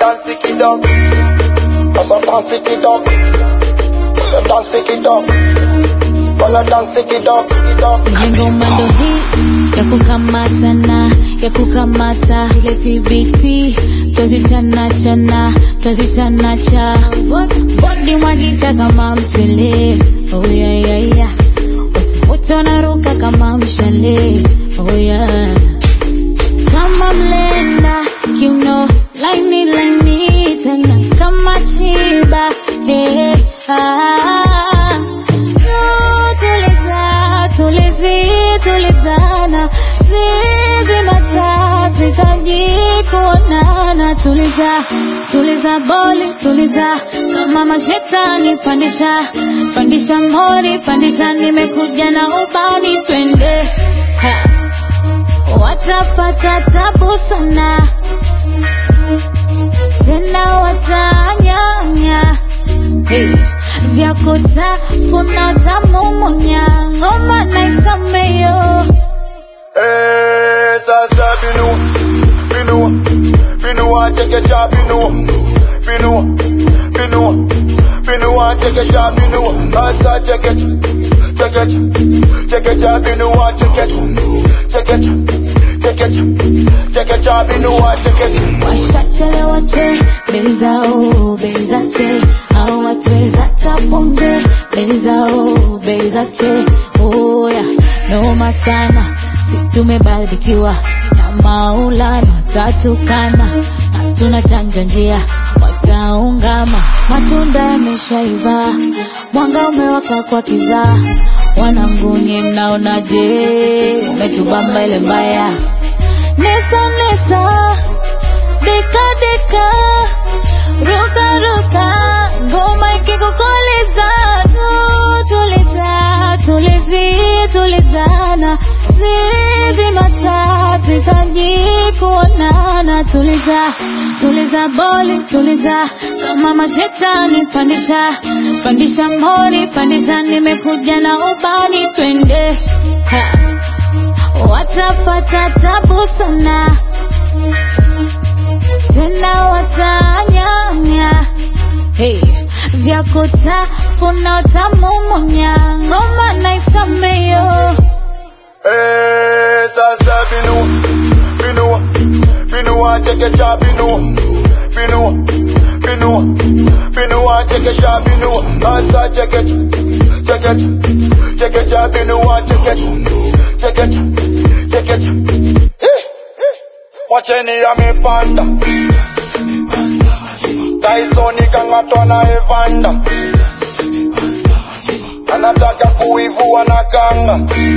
dance it up. Sasa dance it up. Dance it up. Wanna dance it up, it up. Ile ngoma ndo hii ya kukamatana ya kukamata ile TBT twazichana chana twazichana cha bodi mwagika kama mchele oh yeah, yeah, yeah. watu wote wanaruka kama mshale oh yeah. kama mlenda kiuno laini laini tena kama chiba hey, ah. Tuliza, tulizi, tulizana zizi matatu hitaji kuonana tuliza tuliza boli tuliza kama mashetani pandisha pandisha mori pandisha nimekuja na ubani twende ha. watapata tabu sana tena watanyanya hey. vyako tafuna tamumunya ngoma naisameyo Eh, sasa binu, binu, binu chekecha binu, binu, binu, binu chekecha binu, sasa chekecha, chekecha, chekecha binu chekecha, chekecha, chekecha, chekecha binu chekecha. washachelewa che bei zao bei za che au watweza tapunje bei zao bei za che oya noma sana si tumebarikiwa na maulana watatukana hatuna chanja njia wataungama matunda yameshaiva mwanga umewaka kwa kizaa wananguni mnaonaje umetubamba ile mbaya nesa nesa deka deka ruka ruka ngoma ikikukoleza tu tuliza tulizi tulizana zizi matatu hitaji kuonana tuliza tuliza boli tuliza kama mashetani pandisha pandisha mori pandisha nimekuja na ubani twende ha. watapata tabu sana tena watanyanya hey. vyako tafuna utamumunya ngoma naisameyo Eh, sasa binu, binu, binu chekecha binu, binu, binu, binu chekecha binu, sasa chekecha, chekecha, chekecha binu chekecha, chekecha, chekecha. Eh, eh. Wacheni amepanda Tyson kang'atwa na Evander anataka kuivua na kanga